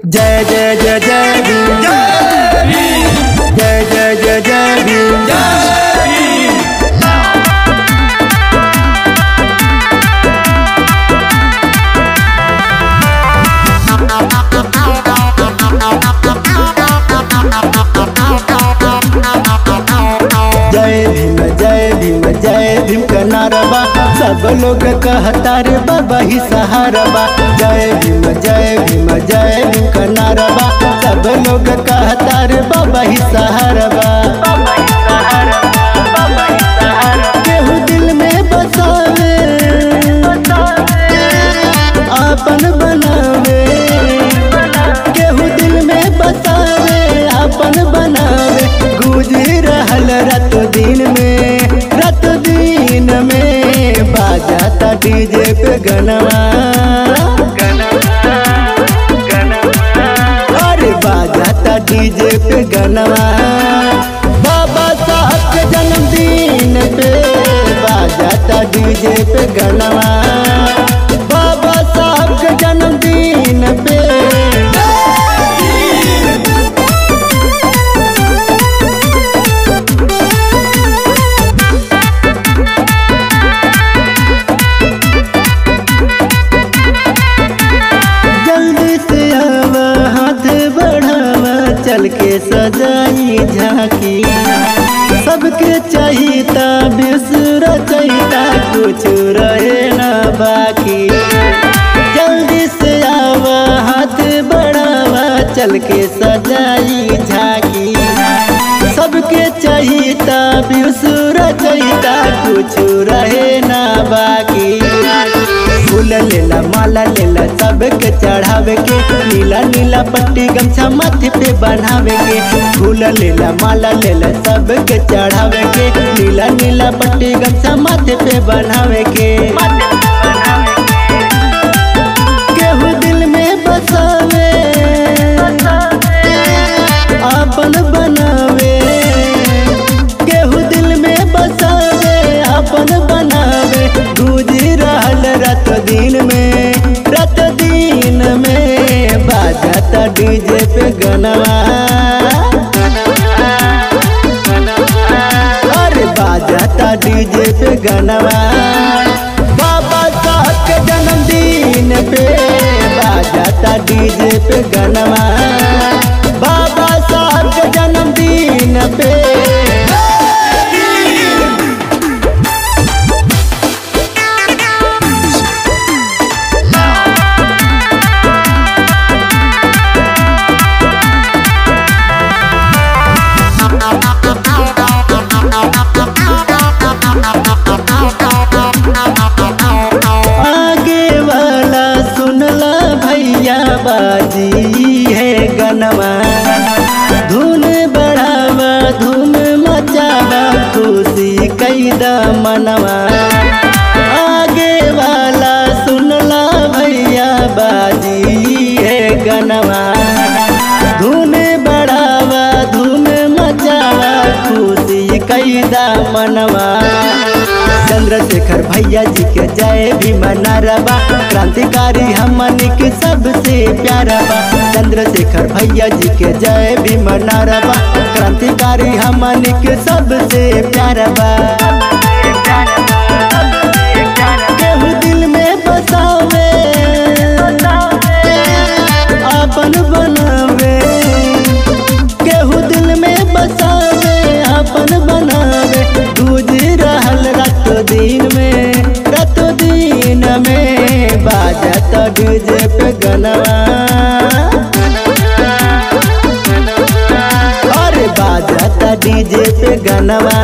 जय जय जय जय भीम जय जय जय जय भीम जय भीम जय भीम जय भीम का नारा बा सब लोग कहता रे बाबा ही सहारा बा जय भीम जय भीम जय भीम का नारा बा सब लोग कहता रे बाबा ही सहारा बा केहू दिल में बसावे आपन बनावे केहू दिल में बसावे आपन बनावे गुजर रहल रात दिन में रात दिन में बाजाता डीजे पे गनवा अरे बाजाता डीजे पे गनवा बाबा साहब के जन्मदिन पे बाजाता डीजे पे गनवा बाबा साहब के जन्मदिन पे जल्दी से आवा हाथ बढ़ावा चल के सजाई झांकी सबके चाहिता बिसर चाहिता कुछ रहे ना बाकी जल्दी से आवा हाथ बढ़ावा चल के सजाई झांकी सबके चाहिता बिसर चाहिता कुछ रहे ना बाकी फूल लेला माला लेला सबके चढ़ावे के नीला नीला पट्टी गमछा माथे पे बनावे के फूल लेला माला लेला सबके चढ़ावे के नीला नीला पट्टी गमछा माथे पे बनावे के केहू दिल में बसावे आपन बनावे केहू दिल में बसावे आपन बनावे गुजर रहल रात दिन में रात दिन में बाजाता डीजे पे गनवा अरे बाजाता डीजे पे गनवा बाबा साहब के जन्मदिन पे बाजाता डीजे पे गनवा बाबा साहब के जन्मदिन पे आगे वाला सुनला भैया बाजी है गनवा धुन बढ़ावा धुन मचावा खुशी कैदा मनवा आगे वाला सुनला भैया बाजी है गनवा धुन बढ़ावा धुन मचावा खुशी कैदा मनवा चंद्रशेखर भैया जी के जय भीम नारबा क्रांतिकारी हमनी के सबसे प्यारा बा चंद्रशेखर भैया जी के जय भीम नारबा क्रांतिकारी हमनी के सबसे प्यारा बा केहू दिल में बसावे आपन बनावे केहू दिल में बसावे आपन बनावे गुजर रहल रात दिन में रात दिन में बाजत डीजे पे गनवा अरे बाजत डीजे पे गनवा